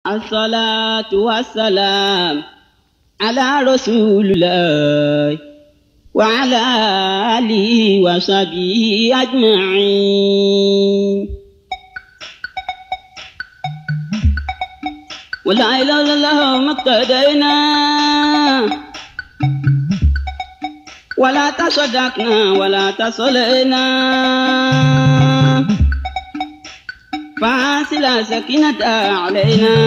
الصلاة والسلام على رسول الله وعلى آله وصحبه أجمعين ولا إله إلا الله ما اقتدينا ولا تصدقنا ولا تصلينا فأرسل سكينة علينا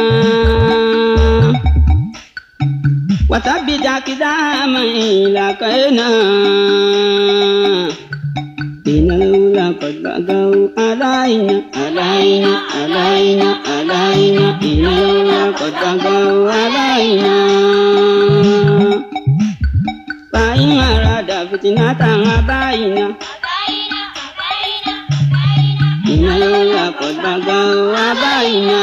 وثبت أقداما لقينا إن الأولى قد بغوا علينا علينا علينا علينا إن الأولى قد بغوا علينا فإن أراد فتنة أبينا إن الأولى قد بغوا علينا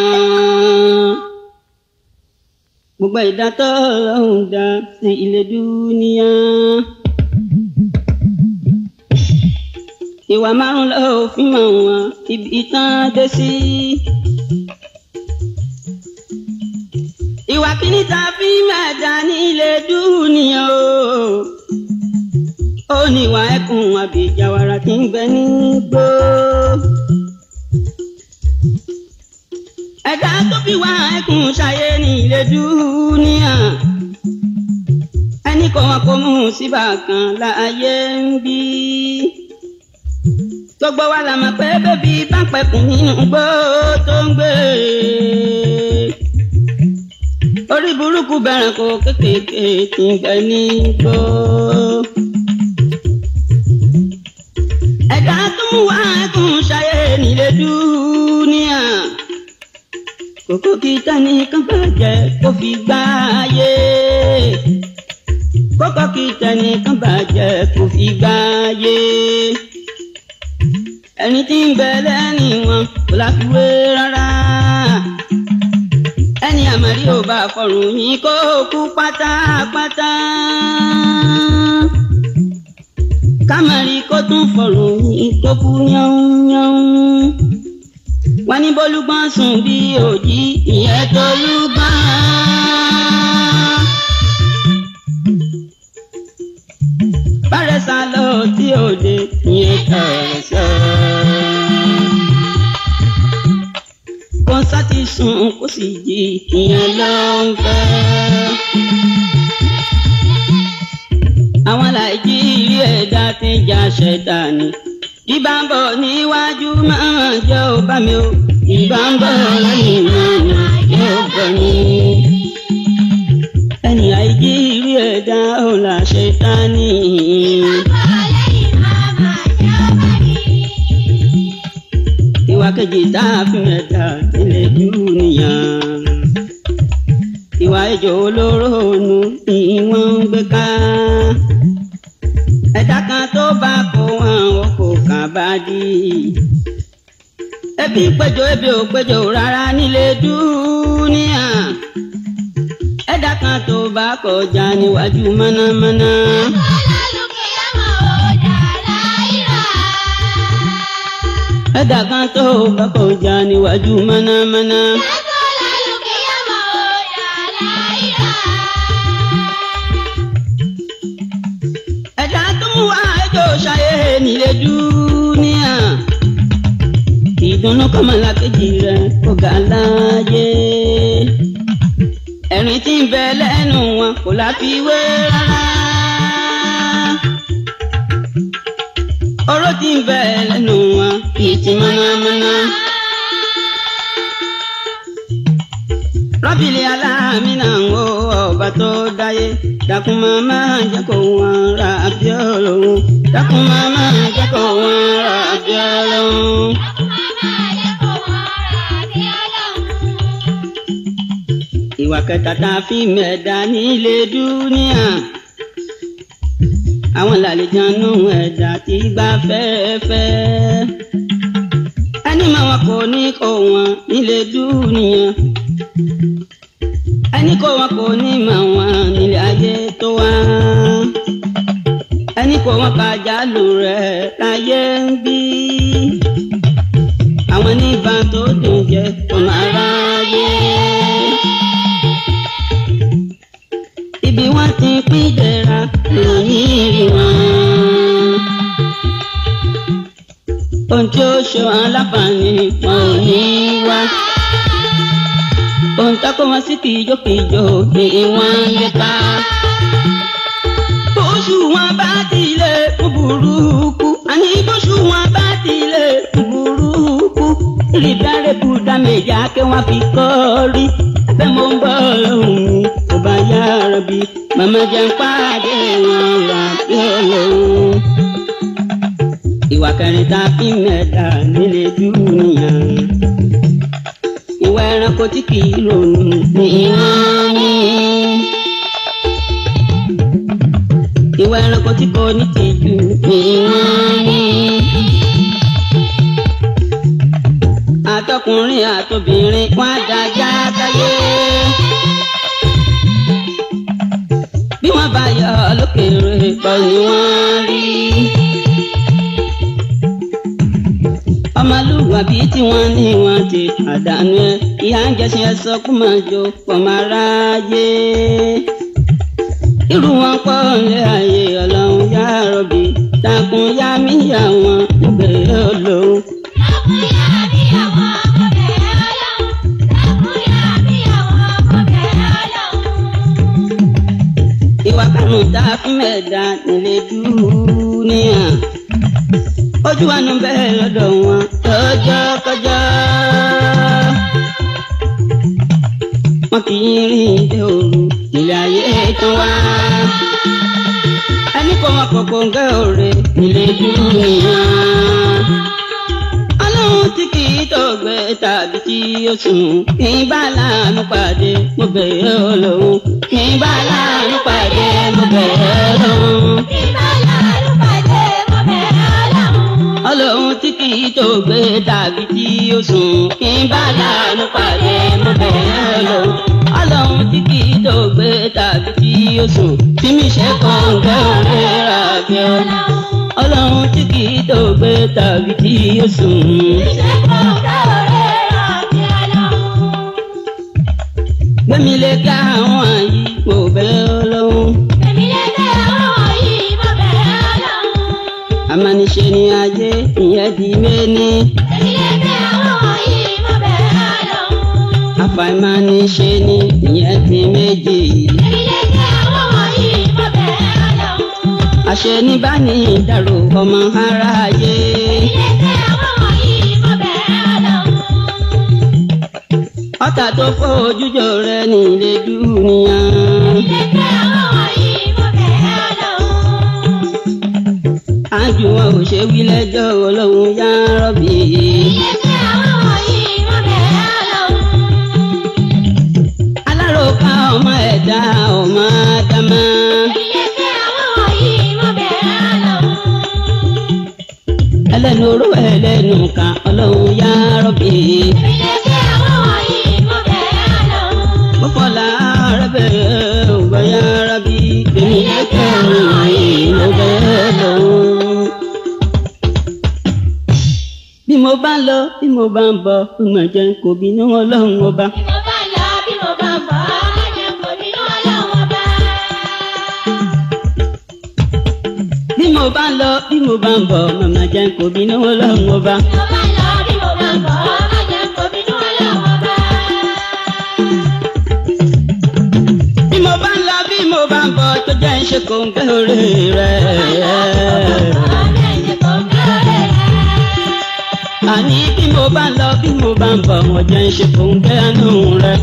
gbogbo ìdá tó lọ́hùn dá sí ilé dúníyà. ìwà márùn lọ òfin mọ̀ wọ́n ibi ìtàn dé sí. ìwà kíní ta fi mẹ́ta ní ilé dúníyà o. ó ní ìwà ẹkùn àbíjàwara tí ń gbẹ nígbó. ẹ̀dá tó fi wá ẹkùn ṣayé ní ilé dúníà ẹnì kan kò mú síbà kan láàyè ń bí. gbogbo wa la mọ̀ pé bébí bá pẹ̀kùn nínú gbó tó ń gbé. orí burúkú bẹ̀rẹ̀ kó kékèké tí ń bẹ ní gbó. ẹ̀dá tó mú wá ẹkùn ṣayé ní ilé dúníà kókó kí tani kan bàjẹ́ kó fi gbá ayé kókó kí tani kan bàjẹ́ kó fi gbá ayé ẹni tí ń bẹ lẹ́yìn wọn kò láfiwé rárá ẹni àmàlí ò bá fọrùn yín kó kú pátápátá kámẹ́rì kó tún fọrùn yín kó kú yánnyánn wọ́n ní bólúgbọ́n sùn bí òjì ìyẹn tó lúgbọ́n. bárẹ̀ sá lọ tí òde ìyẹn tọ̀rọ̀ sọ. kò sátì sùn kó sì jí ìyẹn ló ń fẹ́. àwọn nàìjíríà ẹ̀dá ti jà ṣẹ̀dá ni ìbá ń bọ̀ níwájú máa jẹ́ ò bá mi o ìbá ń bọ̀ lẹ́yìn máa jẹ́ ò bọ̀ mi. ẹni àìjí rí ẹ̀dá ò là ṣe tá ní. ìwà kejì tá a fi ẹ̀dá ilé dúnìyàn. ìwà ìjọ olóró nu ni wọ́n ń gbé ká ẹ̀dá kan tó bá kó wọn ò kò kàn bá dí. ebi péjọ ebi ò péjọ rárá nílé dúníà. ẹ̀dá kan tó bá kọjá níwájú mọ́nàmọ́ná. ẹ̀dá kan tó bá kọjá níwájú mọ́nàmọ́ná. ẹ̀dá tó mú wá ẹjọ́ ṣayé nílé dúníà. ìdùnnú kọ́mọlá kejì rẹ̀ kò ga láàyè. ẹ̀rín tí ń bẹ lẹ́nu wọn kò láfiwé rárá. oró tí ń bẹ lẹ́nu wọn kì í ti mọ́nàmọ́ná. rọ́bìlì aláàmínà ń wo ọba tó dáyé dákun màmá jẹ́ kó wọn ra abíọ́lọ́hún dákun màmá jẹ́ kó wọn ra abíọ́lọ́hún. ìwà kẹta tá a fi mẹ́ẹ̀dá nílé dúníà àwọn làlejànú ẹ̀dá tí gbà fẹ́ẹ́fẹ́ ẹni máa wọn kò ní kó wọn nílé dúníà ẹni kó wọn kò ní mọ wọn nílé ayé tó wá ẹni kó wọn kájálù rẹ láyé ń bí àwọn níbà tó dùn jẹ ọmọ aráyé ohun tí ó ṣe wọn láǹfààní wọn ò ní wá. ohun tó kó wọn sí kìjokìjo ni wọ́n ń lépa. bóṣù wọn bá tilẹ̀ kú burúkú àní bóṣù wọn bá tilẹ̀ kú burúkú. ìrìbẹ̀rẹ̀ bùdá méjà kí wọ́n fi kọ́ rí. ẹgbẹ́ mo ń bọ̀ lóhùn mi kò bá yára bí màmá jẹ́ ń pàdé wọn rà bí olóhùn ìwà kẹrin tá a fi mẹ́ta nílé dúnìyà. ìwà ẹranko tí kì í ronú ní wọ́n ní. ìwà ẹranko tí kò ní tìjú ní wọ́n ní. àtọkùnrin àtobìnrin wọn á dájá káyé. bí wọ́n bá yọ lókèrè pọ̀ ni wọ́n rí. ọmọlúwàbí tí wọ́n ní wọ́n ti pàdánù ẹ̀ ìyá ń jẹ́sí ẹ sọ kó máa jó pọ̀ máa ráyé. irú wọn pọ̀ lé ayé ọlọ́run yá rọ̀bì takùn yá mí yá wọn gbèrè olóhùn. ìwà kanu tá a fi mẹ́ta nílé dúníà ojú wa nu bẹ́ẹ̀ lọ́dọ̀ wọn lọ́jọ́ kọjọ́. wọn kì í rìn dé òru nílé ayé tán wá. ẹni kò wọn kọ̀kọ́ ń gẹ́ òre nílé dúníà. ọlọ́run tí kì í tọ̀gbẹ́ tàbí tí ó sùn kì í bá láàánú pàdé mo bẹ̀rẹ̀ ọlọ́run kì í bá láàánú pàdé mo bẹ̀rẹ̀ ọlọ́run. ọlọ́run tí kì í tó gbé tàbí tí ó sùn kí n bá láàánú pàdé mo bẹ̀rẹ̀ ọlọ́run ọlọ́run tí kì í tó gbé tàbí tí ó sùn tí mi ṣe kàn gbẹ́ òwe rà bí ọ ọlọ́run tí kì í tó gbé tàbí tí ó sùn. gbẹ̀mí lè ká àwọn àyí mo bẹ̀rẹ̀ ọlọ́run. amaniṣe ni ajé ìyẹn di méní. àfàìmaniṣe ni ìyẹn di méjì. àṣẹ ní bá ní ìdàrú ọmọ aráyé. ọ̀tá tó fojú jọ rẹ nílé dúnìyà. àjù wọn ò ṣe wí lẹ́jọ́ ọlọ́run yá rọ́bì. aláròká ọmọ ẹ̀dá ọmọ ádámá. ẹlẹ́nu oró ẹlẹ́nu kan ọlọ́run yá rọ́bì. pọ́pọ́lá rẹ́bẹ̀ ọgbà yá rọ́bì. èmi lẹ́kẹ̀ ọ̀run àyè ló bẹ́ẹ̀ lọ́wọ́. bí mo bá lọ bí mo bá ń bọ̀ ọmọ jẹ́ kò bínú ọlọ́run ọba. bí mo bá lọ bí mo bá ń bọ̀ ọmọ jẹ́ kò bínú ọlọ́run ọba. bí mo bá ń lọ bí mo bá ń bọ̀ tó jẹ́ ń ṣe kò ń gẹ́ orí rẹ̀. àní bí mo bá ń lọ bí mo bá ń bọ̀ wọ́n jẹ́ ń ṣe kò ń gẹ́ àánú rẹ̀.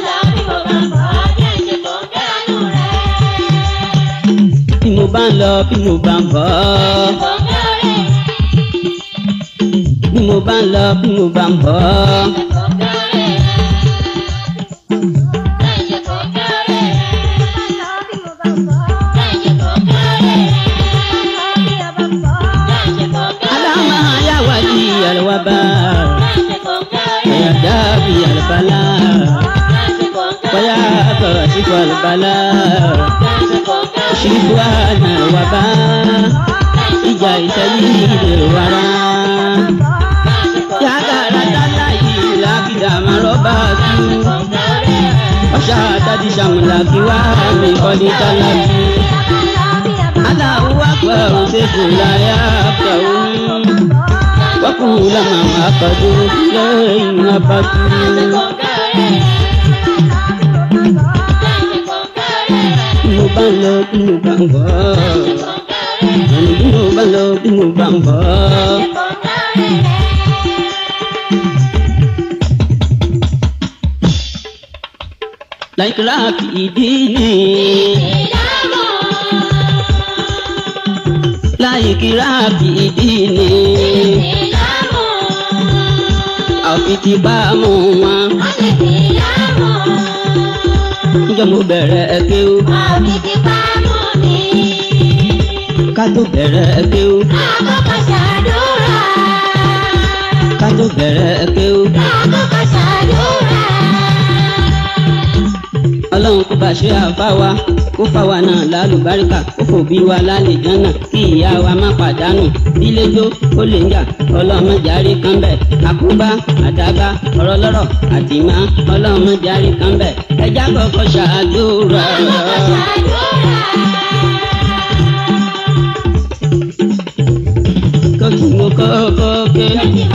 bí mo bá ń lọ bí mo bá ń bọ̀ bí mo bá ń lọ bí mo bá ń bọ̀. aláma yàwá di àlùwàbà ẹ̀yà dábì àlùbálà bóyá kọ̀ọ̀sìkò àlùbálà ṣìkú àlùwàbà ìjà ìtẹ́lí ìdè wàrà. yàgàrà dálá yìí làbìdà máa rọ́bà tú. ọ̀ṣà àtàdì sàmùlà kí wá mi kọ́ ní dálá tú. aláwo wá pẹ̀ òṣèkò láyà pẹ̀ òun. وكل ما عقدوا إليه عبدوا mo bá ń lọ bí mo bá ń bọ̀ àní bí mo bá ń lọ bí mo bá ń bọ̀. láìkíra fìdí ni láìkíra fìdí ni àfi ti bá mú wọn. níjọ́ mo bẹ̀rẹ̀ kéwú ká tó bẹ̀rẹ̀ kéwú ká tó bẹ̀rẹ̀ kéwú. ọlọ́run kó bá ṣe àfáwa kó fáwa náà lálùbáríkà kó fòbí wa lálejò náà kí ìyá wa má pàdánù bíléjó ó lè ń jà ọlọ́mọ járe kan bẹ̀ àkóbá àdábá ọ̀rọ̀ lọ́rọ̀ àtìmá ọlọ́mọ járe kan bẹ̀ ẹja kọ́kọ́ ṣàdúrà. kókì mo kọ́kọ́ ké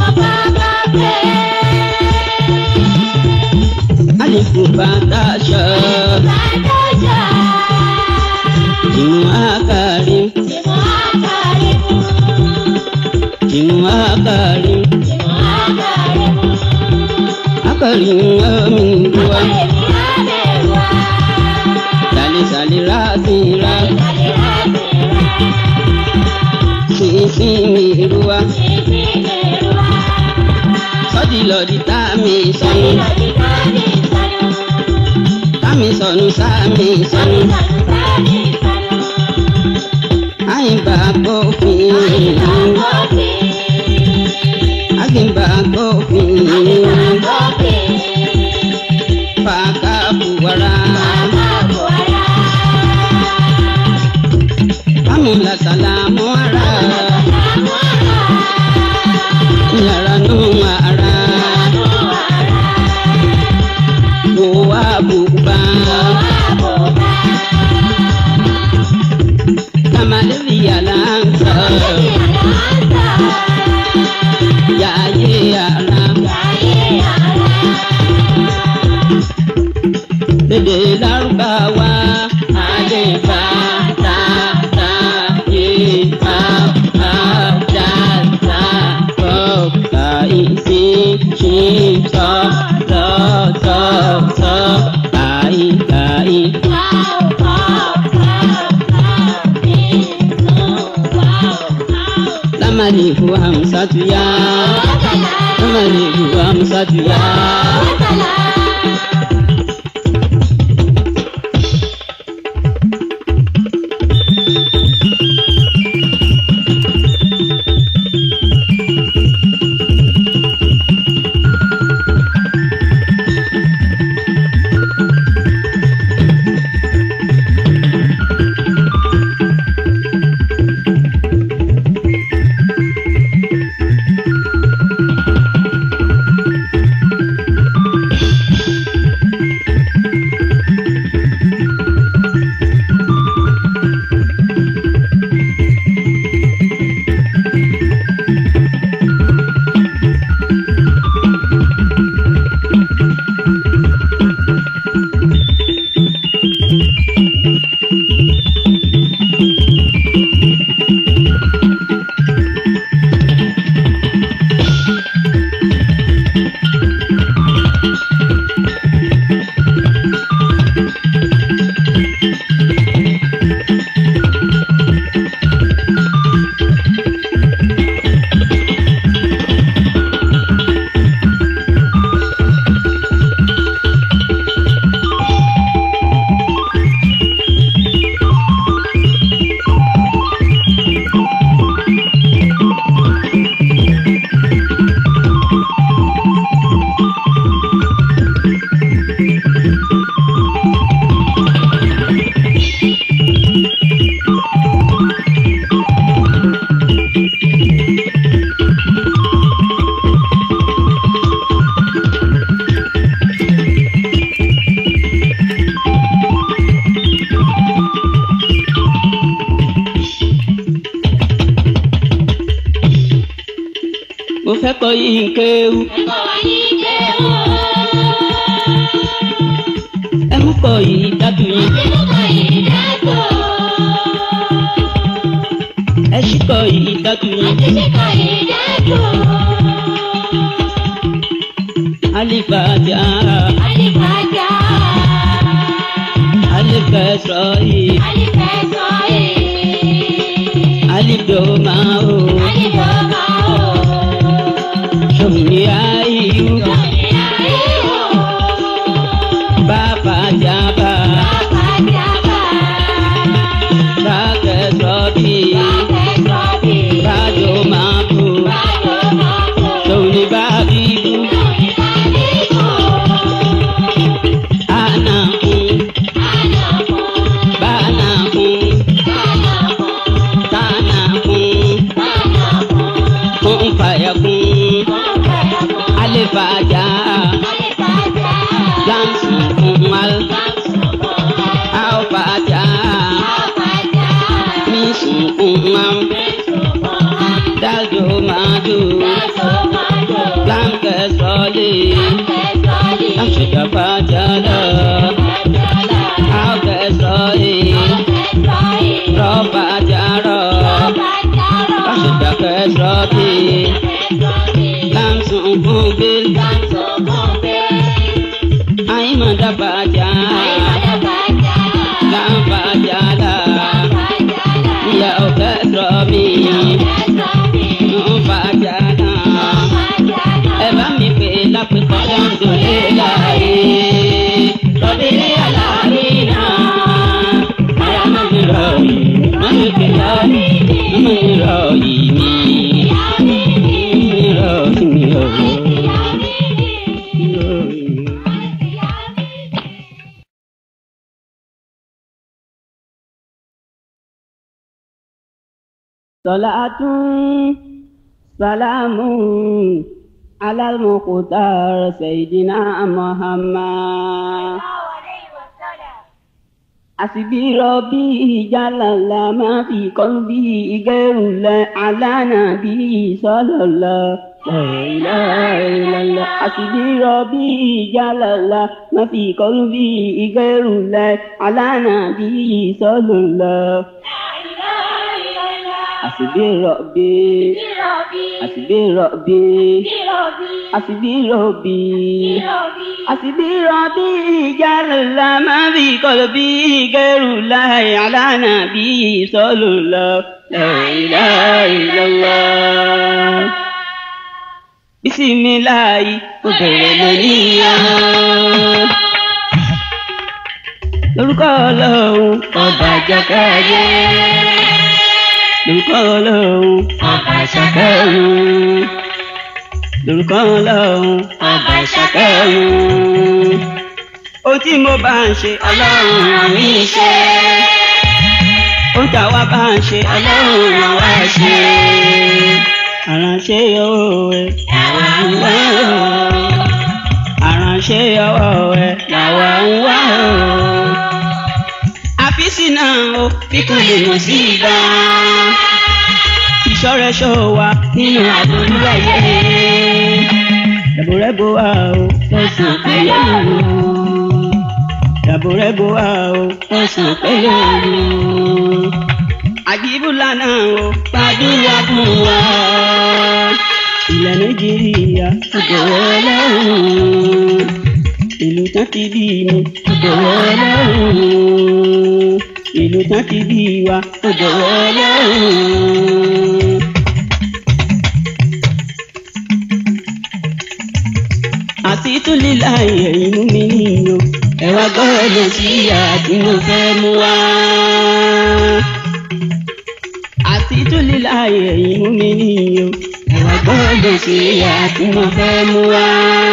àlékún bàtà ṣọ ìmú àkàrí ìmú àkàrí àkàrí omi ìwà sàlẹ̀sàlẹ̀ ráàsìnrà sínsìn mi ìrúwa sọ́dí lọ́dí tá mi sọnù tá mi sọnù sá mi sọnù àyìnbá gbófin àgbìnbá gbófin fàákà buwara bámúlà sàlámù ara yàrá nù ara wò wá bùbá kàmálẹ́rì yàrá ń sọ yàyé yàrá lédè lárúbáwá àdébà tàtà yé bá bá dàda kọ́ kàìsí ṣí sọ lọ́tọ̀ọ̀tọ̀ kàì kàì. Lamalihu hamsatu ya Lamalihu hamsatu ya yìí kéwú. ẹ mú kọ yìí dájú yín. ẹ ṣí kọ yìí dájú yín. alifaja alifẹsọ yìí alidoma o sọmìnira yìí bàbá jábà bàkẹsọ bíi bàjọmọ bò sọmìnira bàbí bò ànàkùn bànàkùn tànàkùn kún fàyàkùn alifaja lamsun kumal alfaja misun kumam dajo madu lamkẹsọlẹ lamsujabajala alkẹsọlẹ rọbajara lamsujabajala lamsun kumbil aimadabaja lambajala yaokẹsọmi nubajala ẹ bá mi pè lápẹkọ lọdọlẹ láàyè lọdẹlẹ aláàbí náà àyà má mi rọ yìí má mi pè lọ́ọ̀lì má mi rọ yìí mi mi rọ sí mi rọ yìí. صلاة سلام على المختار سيدنا محمد حسبي ربي جل الله ما في قلبي غير الله على نبي صلى الله لا إله إلا الله حسبي ربي جل الله ما في قلبي غير الله على نبي صلى الله حسبي ربي حسبي ربي حسبي ربي حسبي ربي جل ما في قلبي غير الله على نبي صلى الله لا إله إلا الله بسم الله وبرمانيا lórúkọ ọlọ́run ọba jàkáyé lórúkọ ọlọ́run ọba ṣàkẹ́rùn lórúkọ ọlọ́run ọba ṣàkẹ́rùn ohun tí mo bá ń ṣe ọlọ́run àmì ṣe ohun tí àwa bá ń ṣe ọlọ́run àwa ṣe àránṣe ọwọ́ ẹ làwa ń wá o àránṣe ọwọ́ ẹ làwa ń wá o àfíìsì náà o kíkún lè mọ̀ sí ibà ìṣọ́rẹ́ṣọ́ wa nínú àbúrú ayé dàbòrẹ́bò wa o fẹ̀sùn péye o dàbòrẹ́bò wa o fẹ̀sùn péye o àjíbùlà náà o gbàdúrà fún wa ilẹ̀ nàìjíríà ọ̀dọ̀wọ́ ọlọ́run ìlú tán ti bí mi ọ̀dọ̀wọ́ ọlọ́run ìlú tán ti bí wa ọ̀dọ̀wọ́ ọlọ́run. àti tún lílà ẹ̀yìn mú mi níyàn ẹ wá gbọ́dọ̀ sí àti mo fẹ́ mú wá. àti tún lílà ẹ̀yìn mú mi níyàn ẹ wá gbọ́dọ̀ sí àti mo fẹ́ mú wá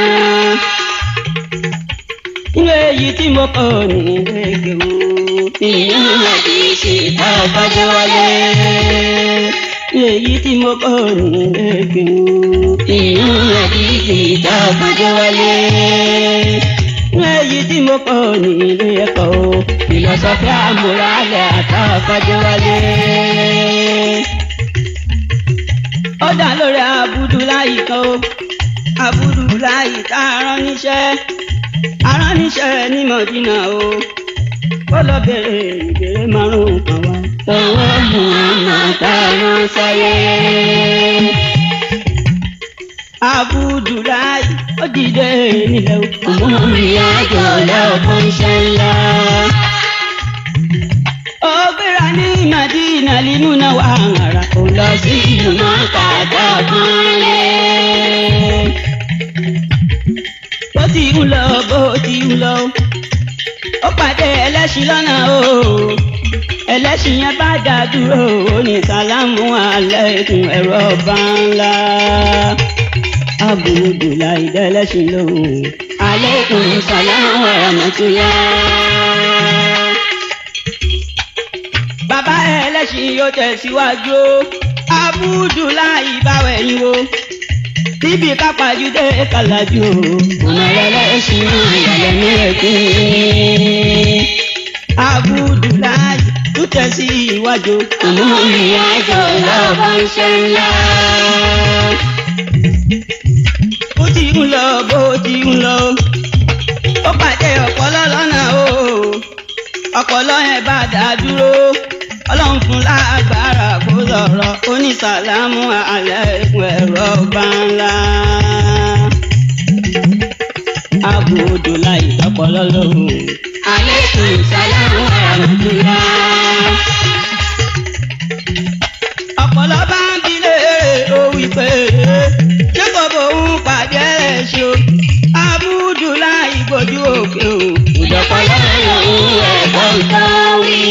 nínú èyí tí mo kọ́ ní ẹgbẹ́ wo nínú àdìsí àbájọ wálé nínú èyí tí mo kọ́ ní ẹgbẹ́ wo nínú àdìsí àbájọ wálé nínú èyí tí mo kọ́ ní ilé ẹ̀kọ́ o ìlọsọfẹ́ àmúralẹ̀ àtàbájọ wálé. dá lórí Abudulayi kan o Abudulayi tá a rán níṣẹ́ a rán níṣẹ́ ní Mọ̀dínà o kó lọ bèrè ìbéèrè márùn-ún kan wá. Tọwọ́ Muhammad tá a rán sáyé. Abudulayi ó dìde nílẹ̀ o. Òmùrìn àjò lọ́kàn ṣe ńlá. ó gbéra ní Madina limuna wà hàrà ó lọ sí ìlú Mọ́kà Kàtàkùn lé. bó ti ń lọ bó ti ń lọ ó pàdé ẹlẹ́ṣin lọ́nà o ẹlẹ́ṣin yẹn bá dá dúró ó ní sàlámù aláìkùm ẹ̀rọ ọba ńlá Abudulayi dẹ́lẹ́ṣin lóhùn Aleikum salaam wa rahmatullah. bàbá ẹlẹ́ṣin yóò tẹ̀síwájú o Abudulayi báwẹ̀ ni o níbi kápájúdé kàlájú o Ọmọ ẹlẹ́ṣin ìyàlẹ́ ní ẹ̀kún. Abudulayi tún tẹ̀síwájú Òmùrìn àjò lọ́kàn ṣe ńlá. bó ti ń lọ bó ti ń lọ ó pàdé ọ̀pọ̀lọ́ lọ́nà o ọ̀pọ̀lọ́ yẹn bá dá dúró ọlọ́run fún lágbára kó sọ̀rọ̀ onísàlámù aláìkún ẹ̀rọ bá ńlá. Abudulayi ọ̀pọ̀lọ́ lóhùn. Aleikum salaam wa rahmatullah. ọ̀pọ̀lọ́ bá ń bi léèrè ó wí pé ṣé kò bóun pàdé ẹ̀ ṣe o Abudulayi gbójú òkè o. Ìjọpọ̀lọ́ yòówù ẹ̀kọ́ ìtàn wí.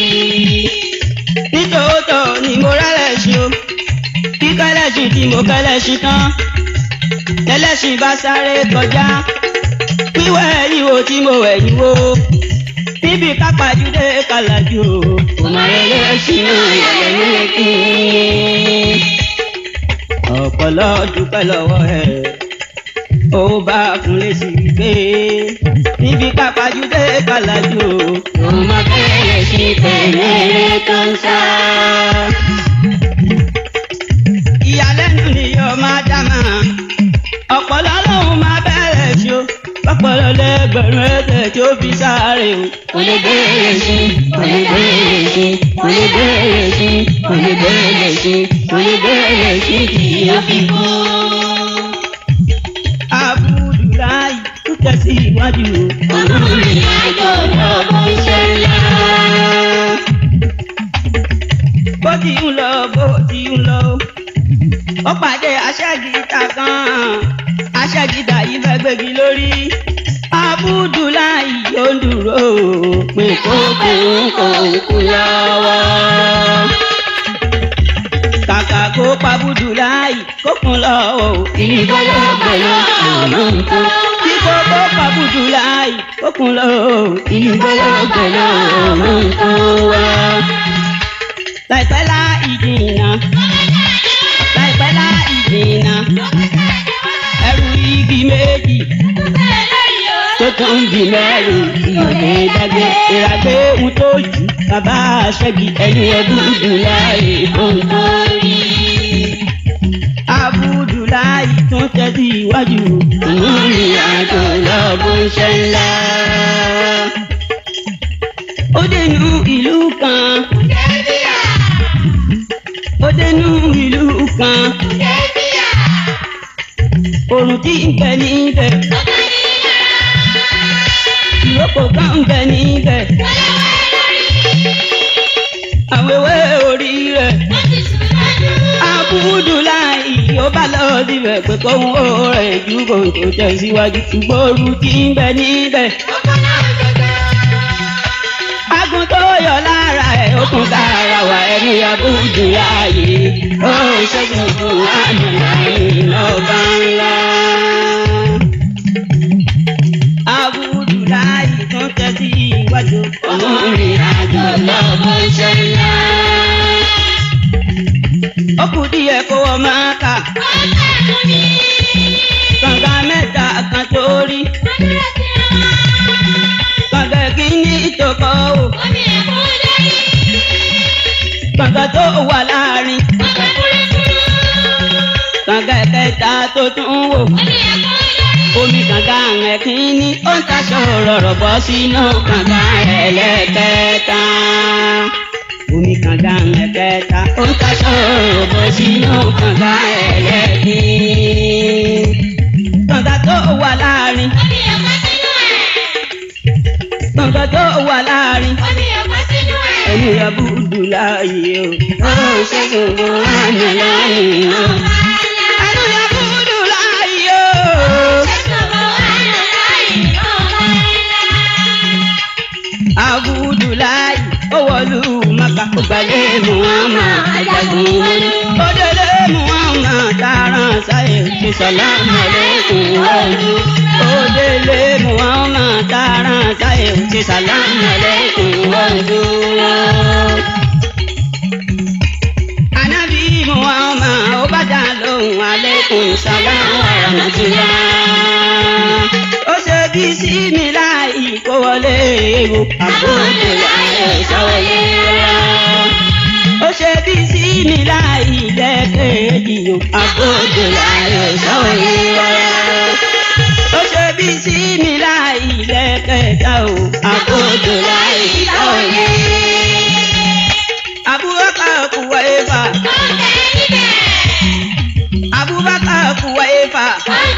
nítòótọ́ ni mo rẹ́lẹ̀ṣin o kíkẹ́lẹ́ṣin tí mo kẹ́lẹ́ṣin tán lẹ́lẹ́ṣin bá sáré kọjá wíwẹ̀ ìwò tí mo wẹ̀ ìwò níbi kápájúdé kàlàjù o. Ọmọ ẹlẹ́ṣin ìyàlẹ́ ní ẹ̀kún. ọ̀pọ̀lọ́ dúpẹ́ lọ́wọ́ ẹ̀ ó bá fún lésì gbé níbi kápájúdé kàlàjù o. Ọmọ bẹ̀rẹ̀ sí tẹ̀lé tó ń sá. ìyàlẹ́nu ni yóò máa dá máa ọ̀pọ̀lọ́ lòun máa bẹ̀rẹ̀ sí o ọ̀pọ̀lọ́ lẹ́gbẹ̀rún ẹ̀jẹ̀ tí ó fi sáré o. Kò lè bẹ̀rẹ̀ sí, kò lè bẹ̀rẹ̀ sí, kò lè bẹ̀rẹ̀ sí, kò lè bẹ̀rẹ̀ sí, kò lè bẹ̀rẹ̀ sí kì í fi kú. Abudulayi tó tẹ̀síwájú o. Òmùrìn àjò lọ́kàn ṣe ńlá. bó ti ń lọ bó ti ń lọ o. ó pàdé aṣẹ́gìtà kan aṣẹ́gìtà yìí fẹ́ gbégi lórí. Abudulayi yóò dúró o. pé kó Kókò ń kò ń kú lọ́wọ́. kàkà kó pa Abudulayi kó kún lọ́wọ́ o. Ìgbọ́lọ́gbọ́lọ́ àmọ́ nǹkan. kí kó kó pa Abudulayi kó kún lọ́wọ́ o. Ìgbọ́lọ́gbọ́lọ́ àmọ́ nǹkan wá. láìpẹ́ lá ìdìnnà láìpẹ́ lá ìdìnnà ẹrù igi méjì Tó tún di mẹ́rin ìyọ̀dẹ̀ dágbé. ìràgbé ohun tó jù bàbá aṣẹ́gi ẹni ọdún dùn láàyè Ohun tó rí. Abudulayi tún tẹ́sí iwájú Òmùrìn àjò lọ́kàn ṣe ńlá. ó dénú ìlú kan ó dénú ìlú kan òrùn tí ń bẹ níbẹ̀ ìrókò kan ń bẹ níbẹ̀ àwẹ̀wẹ̀ orí rẹ̀ Abudulayi ó bá lọ síbẹ̀ pé kóhun ó rẹ̀ ju kò tó tẹ̀síwájú ṣùgbọ́n òrùn tí ń bẹ níbẹ̀. Agun tó yọ lára ẹ̀ ó kún sára wa ẹni Abudulayi ó ṣẹ́gun fún àdúrà lọ́ba ńlá. Abudulayi tún tẹ́sí iwájú. Òmùrìn àjò lọ́kàn ṣe ńlá. Ó kù díẹ̀ kó wọ́n máa kà. Kànga mẹ́ta kan tó rí. Kànga kìíní tó kọ́ ò. Kànga tó wà láàrin. tún wò omi kànga ẹ̀kínní ó ń taṣọ rọ̀rọ̀ bọ́ sínú kànga ẹlẹ́kẹta omi kànga ẹ̀kẹta ó ń taṣọ rọ̀rọ̀ bọ́ sínú kànga ẹlẹ́kìn kànga tó wà láàrin kànga tó wà láàrin ẹni abúdù láàyè o ó ṣe gbogbo àná láàyè o ẹni abúdù láàyè o. abudulayi owolu maka gbalẹ muhammad ajagun wọlé odele muhammad taran sáyé ti salamu aleykum wọlé odele muhammad taran sáyé ti salamu aleykum wọlé. anabi muhammad ó bá dá lóhùn aleykum salamu rahmatulah ó ṣe bí sí mi láì kó wọlé ewu àbúrò láyé sáwọlé rárá. ó ṣe bí sí mi láì lẹ́kẹ̀ẹ́jì o àbúrò láyé sáwọlé rárá. ó ṣe bí sí mi láì lẹ́kẹ̀ẹ́ta o àbúrò láyé sáwọlé. Abubakar kuwa efa. Abubakar kuwa efa.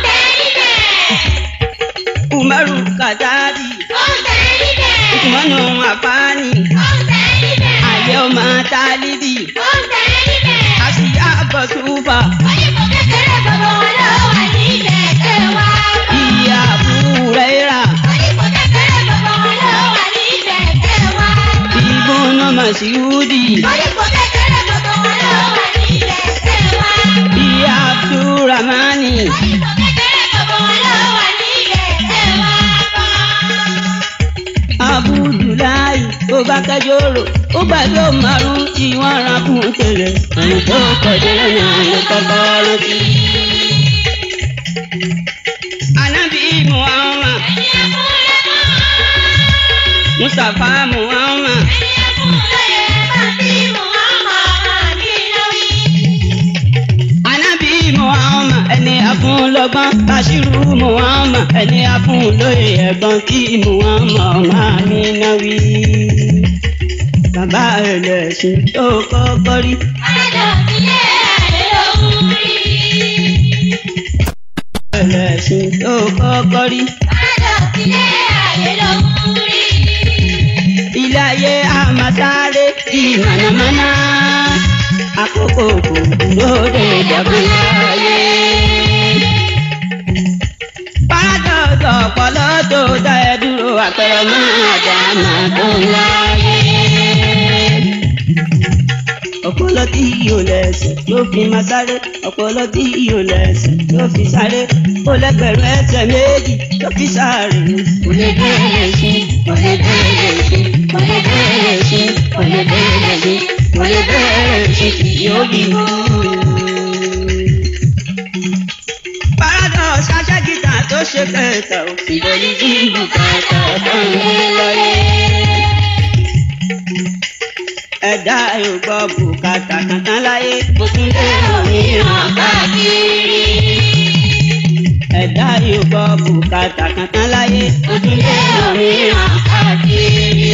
Umaru Kadabi, Usmanu Afani, Ayé ọmọ Tálíbì, Asiya Bọ̀súfà, Ìyá Búrẹ́rà, Ibùnà Màsíúdì, Ìyá Abdulrahmani, Abudulayi, ó bá kẹjọ́rò, ó gbàgbé márùn tí wọ́n ra kún tẹ̀lé. Ẹni tó kọjá lọ́nà ló kọ́kọ́ rántí. Anabi Muhammad, Mustapha Muhammad, Anabi Muhammad, ẹni afúnlọ́gbọ́n, Bashiru Muhammad, ẹni afúnlóye ẹ̀gbọ́n kí Muhammad máa mi náà wí. Bàbá ẹlẹ́sìn tó kọ́kọ́ rí. Ẹlẹ́sìn tó kọ́kọ́ rí. Ilé ayé àmàsáré di mànàmáná. Àkókò kò dúró de ìjàgbé ayé. Párádọ̀sọ̀ ọ̀pọ̀lọ́ tó dá ẹ dúró àpẹẹrẹ máa dá máa tó ń láyé. Ọpọlọ tí yóò lẹ̀sìn ló fi máa sáré. Ọpọlọ tí yóò lẹ̀sìn ló fi sáré. Ó lẹ́gbẹ̀rún ẹsẹ̀ méjì ló fi sáré. Kò lè bẹ̀rẹ̀ sí, kò lè bẹ̀rẹ̀ sí, kò lè bẹ̀rẹ̀ sí, kò lè bẹ̀rẹ̀ sí, kò lè bẹ̀rẹ̀ sí, kì yóò bí mú. Paradọ̀ ṣáṣẹ́ gíga tó ṣe kẹta ò sì bẹ̀rẹ̀ sí bùkátà tó ń gbé láyé ẹ̀dá yóò gbọ́ bùkátà kankan láyé kó tún lé òmíràn káàkiri. ẹ̀dá yóò gbọ́ bùkátà kankan láyé kó tún lé òmíràn káàkiri.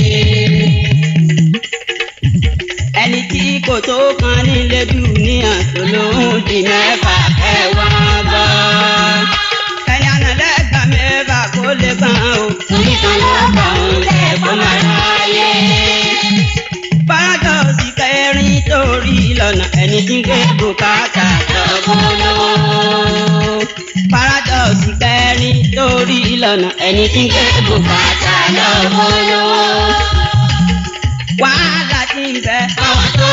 ẹni tí kò tó kan nílé dùníyàn tó lóhùn di mẹ́fà ẹ̀wà bọ̀. ẹni àná lẹ́gbàá mẹ́fà kó lè gbọ́n o. torí kan lọ́gbà òun lẹ́ẹ̀kọ́ máa ráyè paradọ́ọ̀sì kẹrin torí lọ́nà ẹni tí ń gbé bùkátà lọ́gbọ́nọ́. paradọ́ọ̀sì kẹrin torí lọ́nà ẹni tí ń gbé bùkátà lọ́gbọ́nọ́. wàhálà ti ń bẹ àwọn tó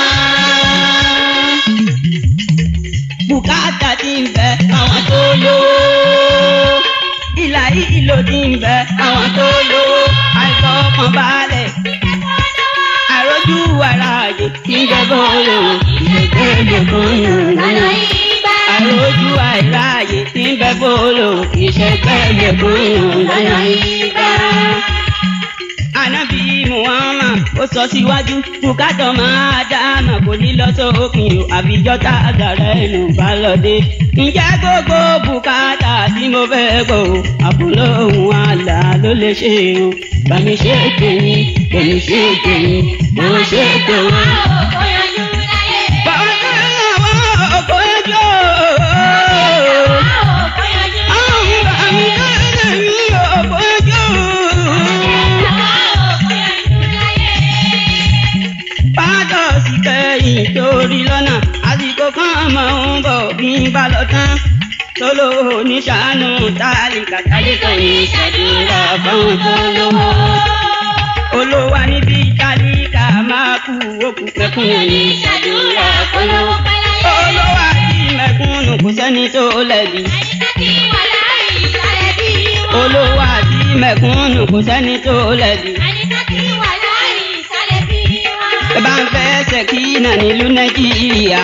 lọ́gbọ́n. bùkátà ti ń bẹ àwọn tó lówó. ìlà ìlò ti ń bẹ àwọn tó lówó. àìfọkànbalẹ̀ àròjù ara àjò tí ń jẹ bọ́ọ̀lù ìgbẹ́gbẹ́ bọ́ọ̀lù lọ́nà. àròjù àìráàyè tí ń bẹ bọ́ọ̀lù ìṣẹ́gbẹ́ bọ́ọ̀lù lọ́nà ìgbà. Ànábì Muhammad ó sọ síwájú bùkátà máa dáàmà kò ní lọ sókun o àfijọ́ tá a gàrẹ́ ẹnu bá lọ dé. ǹjẹ́ gbogbo bùkátà tí mo fẹ́ gbọ́ o àbúlóhùn àlà ló lè ṣe o. bàmí ṣe tèmi bàmí ṣe tèmi bó ṣe tèmi. bàbá mi àwọn ọkọ ẹjọ́ àwọn bàmí tèmi ọkọ ẹjọ́. pátọ̀ sí kẹ́yìn torí lọ́nà àsìkò kan máa ń bọ̀ bí n bá lọ tán tóló oníṣàánú tálíkà tálíkà ní ìṣàdúrà fáwọn tó lówó. olówó níbi tálíkà máa kú òkú pẹ́kún ní ìṣàdúrà fọlọ́wọ́. olówó àti mẹ̀kúnnù kò sẹ́ni tó lẹ̀bi. olówó àti mẹ̀kúnnù kò sẹ́ni tó lẹ̀bi. ẹ bá ń fẹ́ ṣèkínà nílùú nàìjíríà.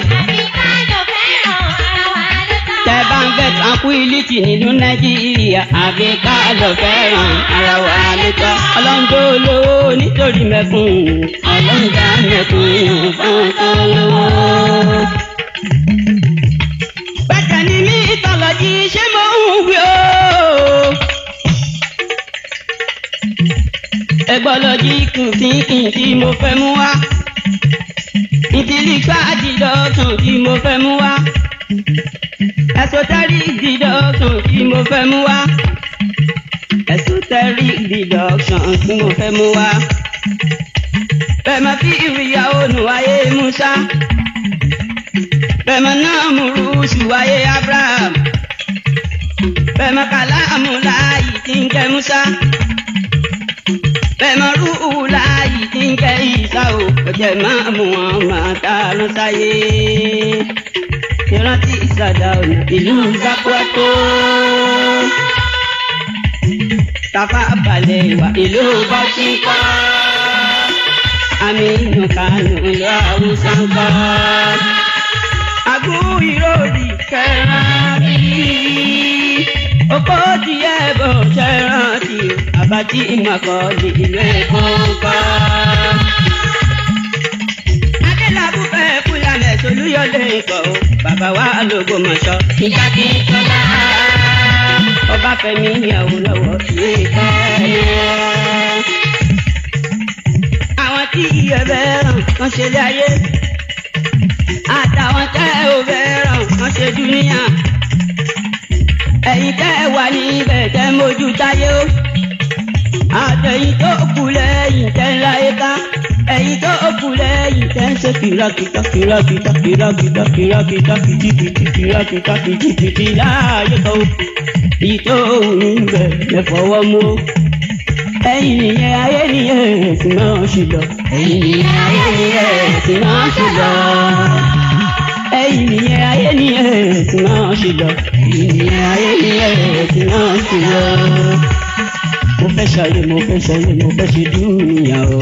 tẹ bá ń fẹ́ tranquility nílùú nàìjíríà. àfi ká lọ fẹ́ràn ara wa lóòótọ́. ọlọ́njọ́ olówó nítorí mẹ̀kúnnù. ọlọ́njà mẹ̀kúnnù fún tó lówó. bàtà ni mí ìtọ́lọ́jì ṣé mo ń wí o. ẹgbọ́lọ́jì kùnkìnkìn tí mo fẹ́ mú wá. ìtìlígbà dìdọ́tàn tí mo fẹ́ mú wá. esoteric deduction tí mo fẹ́ mú wá. esoteric deduction tí mo fẹ́ mú wá. bẹ́ẹ̀ máa fi ìrìyàwó nù ayé Musa. bẹ́ẹ̀ máa náà mú rúṣù ayé Abraham. bẹ́ẹ̀ máa kàlámù láàyè tí ń jẹ́ Musa bẹ́ẹ̀mọ̀rú láàyè tí ń jẹ́ ìsá o kò jẹ́ máa mú wọn máa dáná sáyé. ìrántí ìsàdá ọ̀nà ìlú Zakwato. Tafa balẹ̀ wà ìlú Bọ́tíkọ́. Aminu Kano ìlú Haúsá ń kọ́. Àgún ìròdì kẹrán bíi oko díẹ̀ bò ṣẹ́ràn tí àbátí ìmọ̀kọ́lì ìlú Èkó kọ́. Adélabú fẹ́ fúlàlẹ̀ tolúyọ̀lé ikọ̀ o, bàbá wa lógo mọ̀ṣọ́. Ìjà kí n tọ́lá. Ọba Fẹ́mi ìyàwó lọ́wọ́ ìwé ìkẹ́ Àwọn tí iye bẹ́ẹ̀ràn kan ṣe lé ayé. Àtàwọn tẹ́ ò bẹ́ẹ̀ràn kan ṣe dúníyà ẹ̀yin tẹ́ ẹ wà níbẹ̀ tẹ́ mójú táyé o. àtẹ̀yìn tó kù lẹ́yìn tẹ́ ń láyé ká. ẹ̀yin tó kù lẹ́yìn tẹ́ ń ṣe kìràkìtà kìràkìtà kìràkìtà kìràkìtà kìjìkìtì kìràkìtà kìjìkìtì láàyè kan o. èyí tó wù níbẹ̀ lẹ fọwọ́ mú o. ẹ̀yin nìyẹn ayé nìyẹn ẹ̀sìn náà ṣì lọ. ẹ̀yin nìyẹn ayé nìyẹn ẹ̀sìn náà ṣì lọ ẹ̀yin nìyẹn ayé nìyẹn ẹ̀sìn náà ṣe lọ. ẹ̀yin nìyẹn ayé nìyẹn ẹ̀sìn náà ṣe lọ. mo fẹ́ ṣayé mo fẹ́ ṣayé mo fẹ́ ṣe dúnìyà o.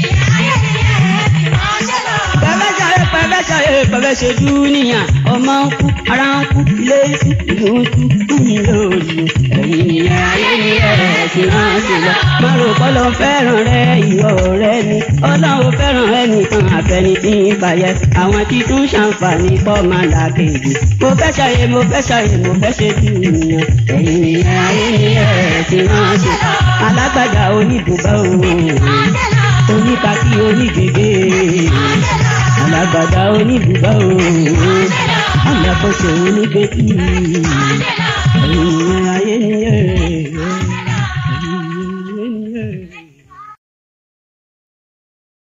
pẹ̀fẹ́ ṣayé pẹ̀fẹ́ ṣayé pẹ̀fẹ́ ṣe dúnìyà ọmọ ń kú ara ń kú ilé ń kú ìlú ń kú kúmi lóòlù. ẹ̀yin nìyẹn ayé nìyẹn ẹ̀sìn náà ṣe lọ. má rò kọ́lọ́ fẹ́ràn rẹ ìwọ rẹ ni ọlọ́run fẹ́ràn ẹnìkan àfẹni tí ń bàyẹ̀ àwọn tí tún ṣàǹfààní pọ̀ máa là kejì. mo fẹ́ ṣàyè mo fẹ́ ṣàyè mo fẹ́ ṣe bí ènìyàn ẹ̀yin nìyẹn ayé nìyẹn ẹ̀sìn náà ṣe. alágbàdá oníbùbá òun oníkàkí onígègé alágbàdá oníbùbá òun alákòóso onígbèkì ẹ̀yin nìyẹn ayé nìyẹn.